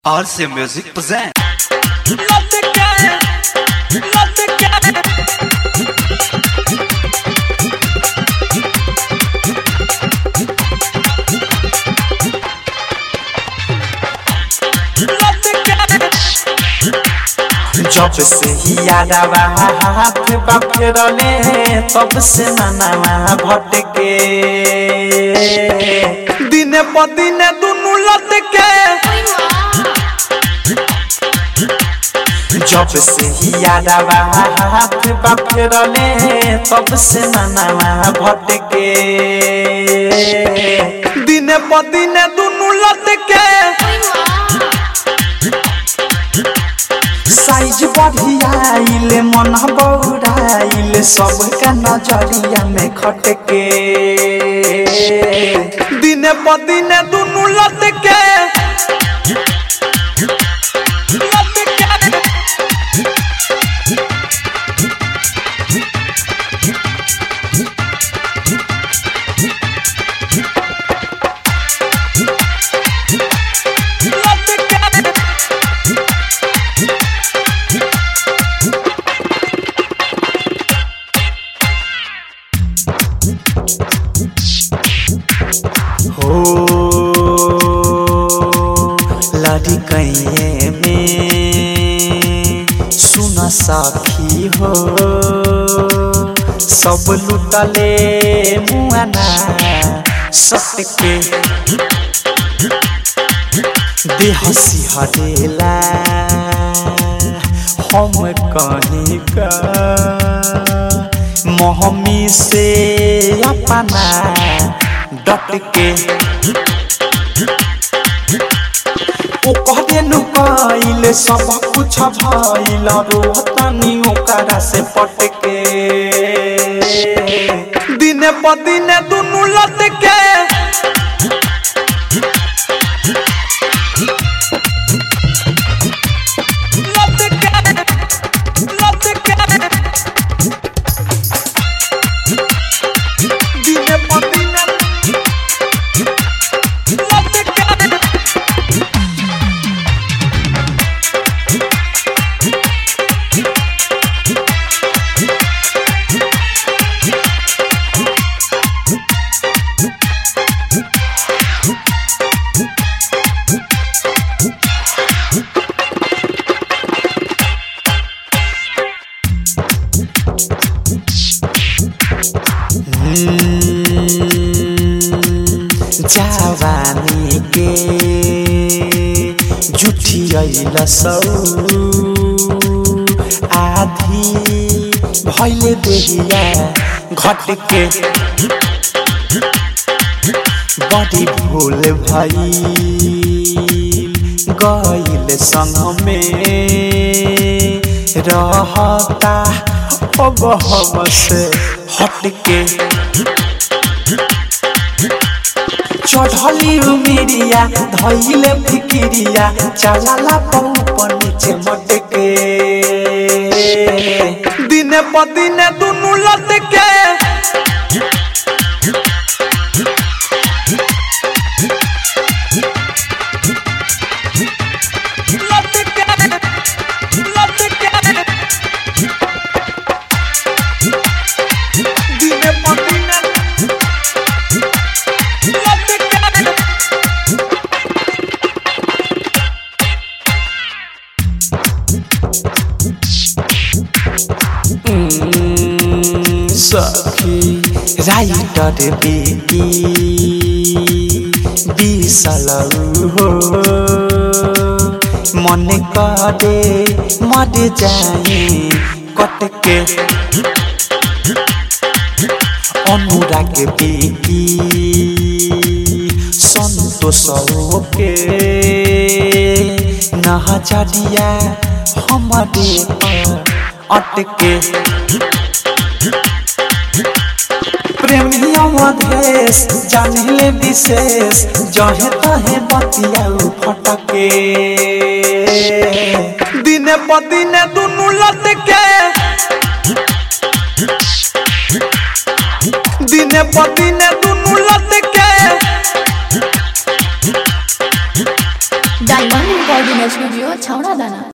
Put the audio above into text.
RC Music present. जब से ही यादवा हाथ बाफेरले तब से ननावा भटके दिने प दिने दुनु लटके जब से ही यादवा हाथ बाफेरले तब से ननावा भटके दिने प दिने दुनु लटके साइज बढ़ियाइले मन बौराइले सबका नजरिया में खटके दिने प दिने दुनु लटके हो लड़ी कैये में सुन सखी हो सब लुटले मुआना सटके देह सिहरेला हम कहीं का मोहमी से अपना डट के ओ कहदे नु कइले सब कुछ भइल रोहतनी ओकरा से पटके दिने प दिने दुनु लटके दिने प दिने जवानी के जुठियल सौ आधी भैले देहिया घट के बड़ी भूल भई गईल संग में रहता अब हम से हट के चढ़ली उमिरिया धैले फिकिरिया चलाला पौपर नीचे मटके दिने प दिने दुनु लटके दिने प दिने सखी राइटर बेटी बिसलौ हो मन करे मर जाए कटके अनुराग बेटी सन्तोष के नहजरिया हमारे पर अटके प्रेमिया मधेश जानिले विशेष जहे तहे बतिया फटके दिने प दिने दुनु लटके दिने प दिने दुनु लटके डायमंड रिकॉर्डिंग रिकॉर्डिंग स्टूडियो छावड़ा दाना